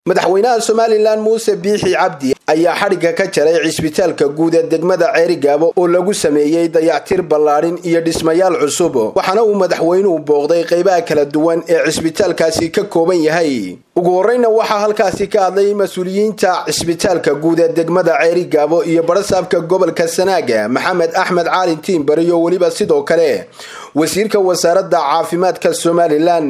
madaxweynaha somalilan muuse biixi cabdi ayaa xadhigga ka jaray cisbitaalka guud ee degmada ceerigaabo oo lagu sameeyey dayactir ballaadhin iyo dhismayaal cusub waxaana uu madaxweynuhu booqday qaybaha kala duwan ee cisbitaalkaasi ka kooban yahay ugu horreyna waxaa halkaasi ka hadlay mas-uuliyiinta cisbitaalka guud ee degmada ceerigaabo iyo barasaabka gobolka sanaaga maxamed axmed caalin tiimbar iyo weliba sidoo kale wasiirka wasaaradda caafimaadka somalilan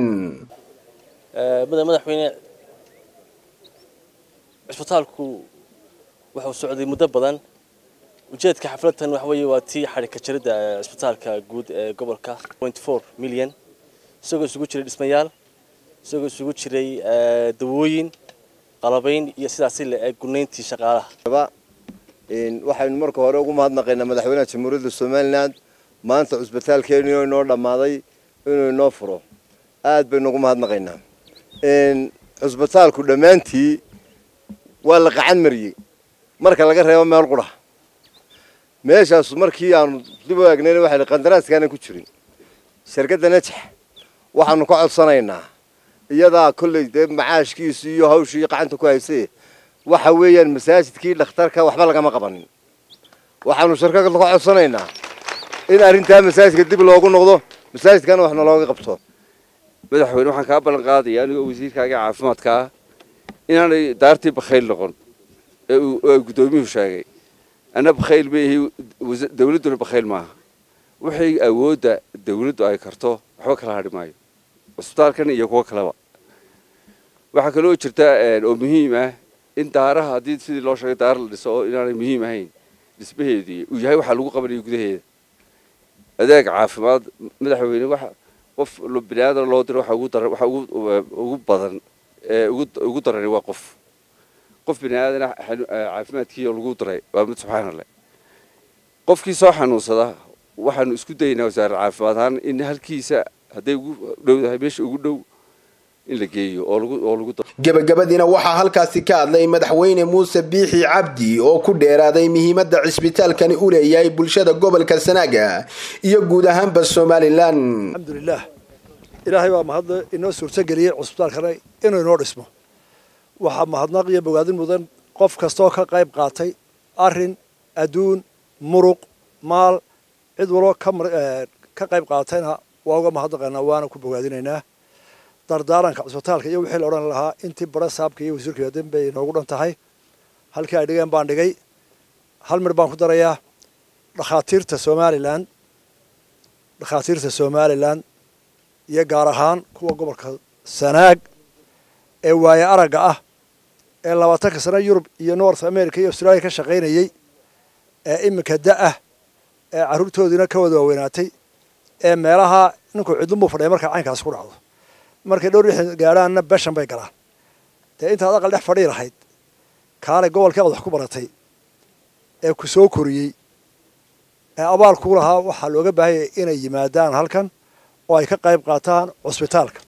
cisbitaalku wuxuu socday muddo badan ujeedka xafladtan waxa weeye waa tii xadhigka jaridda cisbitaalka guud ee gobolka milyan isagoo isugu jiray dhismayaal isagoo isugu jiray dawooyin qalabayn iyo sidaasi le ee gunayntii shaqaalaha waxaynu marka hore ugu mahadnaqaynaa madaxweynaha jamhuuriyadda somalilan maanta cusbitaalkeenu inoo dhammaaday inuu inoo furo aad baynu ugu mahadnaqaynaa cusbitaalku dhammaantii waa la qacan mariyey marka laga reebo meel qura meeshaas markii aanu dib u eegnayn waxay qandaraaskaana ku jirin shirkadda najax waxaanu ka codsanaynaa iyadaa kolley dee macaashkiisu iyo hawshii qacanta ku haysay waxa weeyaan masaajidkii dhakhtarka waxba lagama qabanin waxaanu shirkada ka codsanaynaa in arrintaa masaajidka dib loogu noqdo masaajidkana waxna looga qabto madaxweyne waxaan kaa ballan qaadaya anigoo wasiirkaaga caafimaadkaa inaanay daartii bakhayl noqon ee uu guddoomiyuhu sheegay anna bakhayl maahi dawladduna bakhayl maaha waxay awoodda dawladdu ay karto waxba kala hadhi maayo cusbitaalkan iyo kuwo kaleba waxaa kaloo jirta oo muhiim ah in daaraha haddii sidii loo sheegay daara la dhiso oo inaanay muhiim ahayn dhismaheedii uu yahay waxaa lagu qabanayo gudaheeda adeeg caafimaad madaxweyne waxa qof bini aadan loo diro waxa ugu daran waxa ugu badan ugu darani waa qof qof bini aadana caafimaadkiioo lagu daray waa mid subxaana leh qofkii soo xanuunsada waxaanu isku dayaynaa wasaarar caafimaad ahaan in halkiisa hadday ugu dhowdahay meesha ugu dhow in la geeyo oo lagu gebagabadiina waxaa halkaasi ka hadlay madaxweyne muuse biixi cabdi oo ku dheeraaday muhiimadda cisbitaalkani u leeyahay bulshada gobolka sanaaga iyo guud ahaanba somalilan alxamdulilah ilaahay baa mahadle inoo suurtageliyey cusbitaalkana inuu inoo dhismo waxaa mahadnaq iyo bogaadin mudan qof kastaoo ka qayb qaatay arin adduun muruq maal cid waloo ka qayb qaatayna waa uga mahadnaqaynaa waana ku bogaadinaynaa dardaaranka cusbitaalka iyo wixii la odhan lahaa intii bara saabka iyo wasiirka yooden bay inoogu dhan tahay halkii ay dhigeen baan dhigay hal mir baan ku darayaa dhakhaatiirta somalilan dhakhaatiirta somalilan iyo gaar ahaan kuwa gobolka sanaag ee waaye aragga ah ee labaatanka sano yurub iyo north america iyo australia ka shaqaynayey ee iminka da-ah ee carruurtoodiina ka wada waaweynaatay ee meelaha ninkuu cidlunbuu fadhiya markaa caynkaasi ku dhacdo markay dhowr lixdan gaadhaanna beshan bay galaan dee intaad aqal dhex fadhii lahayd kaalay gobolkii aad wax ku baratay ee ku soo koriyey ee abaal kuu lahaa waxaa looga baahanyay inay yimaadaan halkan oo ay ka qayb qaataan cusbitaalka